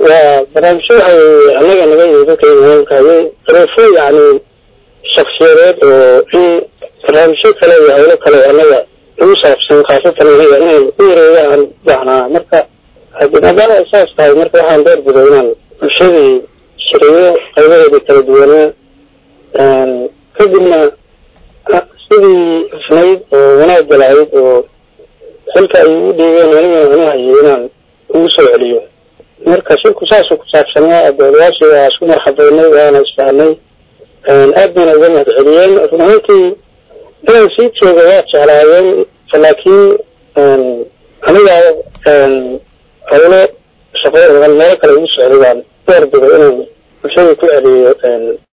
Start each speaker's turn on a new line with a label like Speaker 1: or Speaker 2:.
Speaker 1: waa barnaamijyo waxay annaga naga yimi dadka imaamkaayay duruufo yacni shaksiyadeed oo in barnaamijyo kale iyo hawlo kale annaga ugu saabsan khaasatan aniga inaan u wareega aan baahnaa marka haddii maadaama ay saas tahay marka waxaan door biday inaan bulshadii shiriyo qaybaheedii kala duwanaa kadibna sidii hufnayd oo wanaagga lahayd oo xilka ay u dhiibeen anigana anu hayay inaan ugu soo celiyo marka shirku saasuu ku saabsanaa adoolayaashii waa isku marxabeynay waana isfahnay aad bayna uga mahad celiyeen run ahaantii inaan sii jooga waa jeclaayeen laakiin aniga hawlo shaqo meelo kale ugu socday baan door biday inaan bulshadii ku celiyo